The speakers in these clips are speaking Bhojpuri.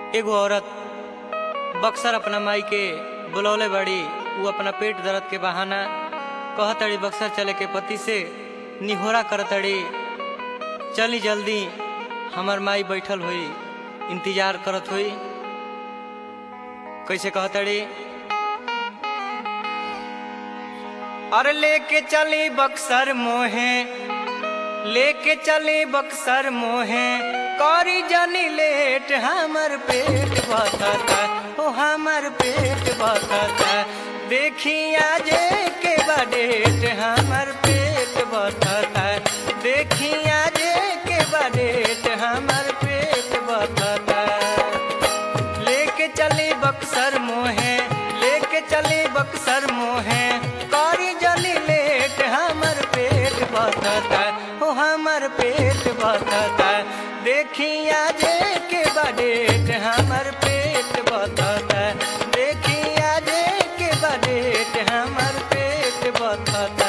एगो औरत बक्सर अपना माई के बुलौले बड़ी उ अपना पेट दर्द के बहाना कहतड़ी बक्सर चले के पति से निहोरा करतड़ी चली जल्दी हमर माई बैठल हुई इंतजार करत हुई कैसे कहतड़ी और लेके चली बक्सर मोहे लेके चली बक्सर मोहे करी जनी लेट हमर पेट बता ओ हमर पेट बता देखी आजे के बडेट हमर पेट बता देखी आजे के बडेट हमर पेट बता लेके चली बक्सर मोहे लेके चली बक्सर मोहे करी जली लेट हमर पेट बता ओ हमर पेट बता देखिया जे के बडेट हमर पेट बता देखिया जे के बडेट हमर पेट बता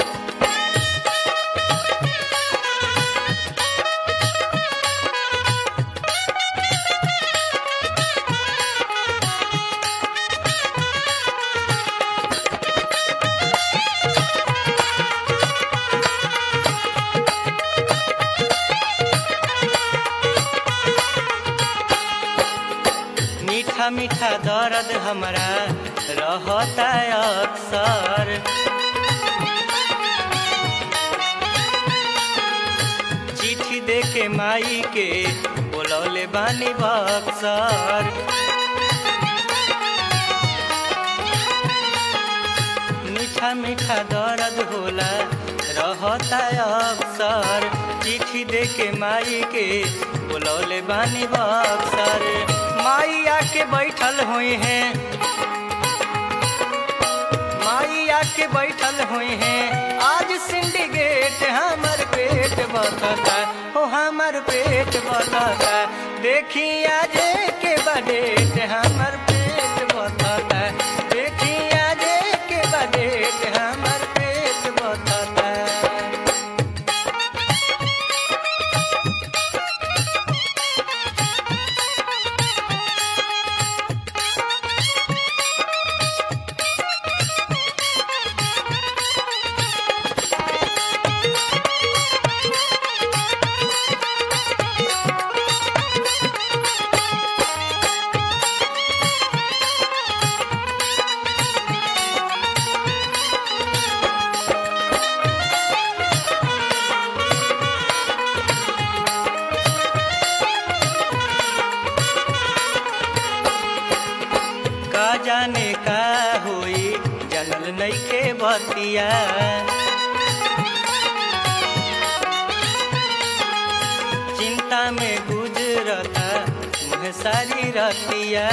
मीठा मीठा दर्द हमरा रहता अक्सर चिट्ठी दे के माई के बोलौले बानी बक्सर मीठा मीठा दर्द होला रहता अक्सर चिट्ठी दे के माई के बोलौले बानी बक्सर माई आके बैठल हुई हैं माई आके बैठल हुई हैं आज सिंडिकेट हमर पेट बता ओ हमर पेट बता देखी आज के बडेट हमर पेट बता देखी आज के बडेट हमर पेट बता का जाने का होई जनल नइखे बतिया चिंता में गुजरता मुह सारी रतिया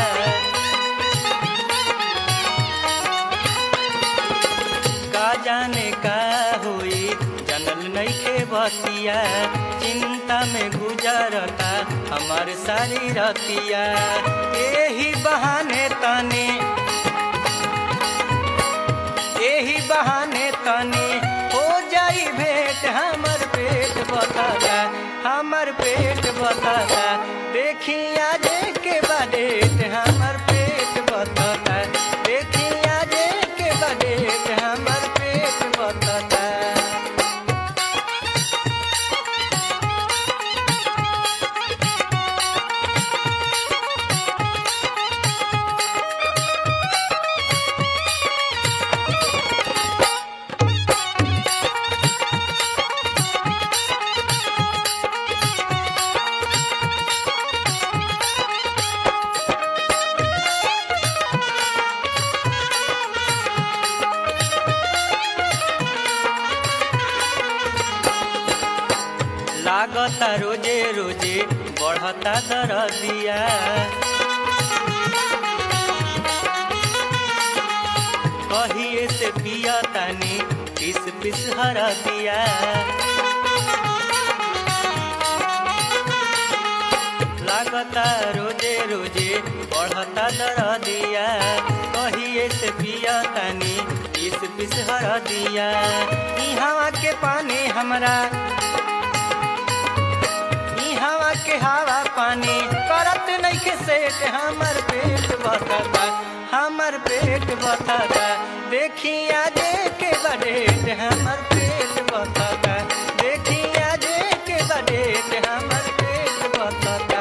का जाने का होई जनल नइखे बतिया चिंता में गुजरता हमार सारी रतिया एही बहाने तने एही बहाने तने हो जाई भेंट हमर पेट बता हमर पेट बता देखिया जे के बडेट हमर पेट बता देखिया जे के बडेट हमर पेट बता लागता रोजे रोजे बढ़ता दरदिया कहिए से पिया तानी पिस पिस हर दिया लागता रोजे रोजे बढ़ता दरदिया कहिए से पिया तानी पिस पिस हर दिया इहवा के पानी हमरा के हवा पानी करत नहीं के सेट हमर पेट बता हमर पेट बता देखिया जे के बडेट हमर पेट बता देखिया जे के बडेट हमर पेट बता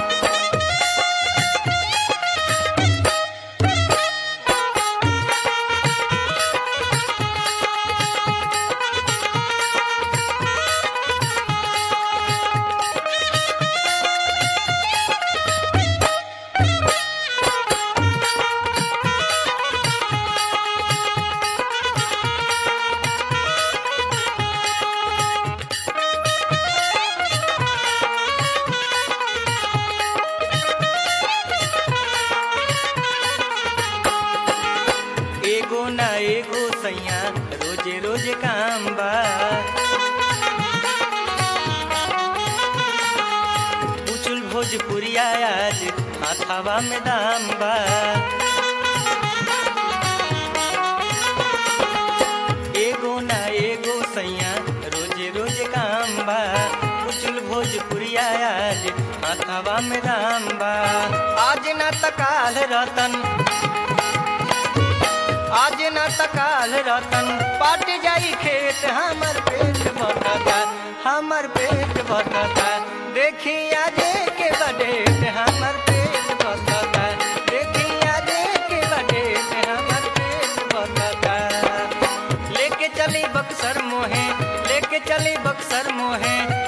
एगो ना एगो सैया रोजे रोजे काम बा उचुल भोजपुरिया आज हाथावा में दाम बा एगो ना एगो सैया रोजे रोजे काम बा उचुल भोजपुरिया आज हाथावा में दाम बा आज ना तकाल रतन आज न तकाल रतन पाट जाई खेत हमर पेट बता हमर पेट बता देखिया जे के बडेट हमर पेट बता देखिया जे के बडेट हमर पेट बता लेके चली बक्सर मोहे लेके चली बक्सर मोहे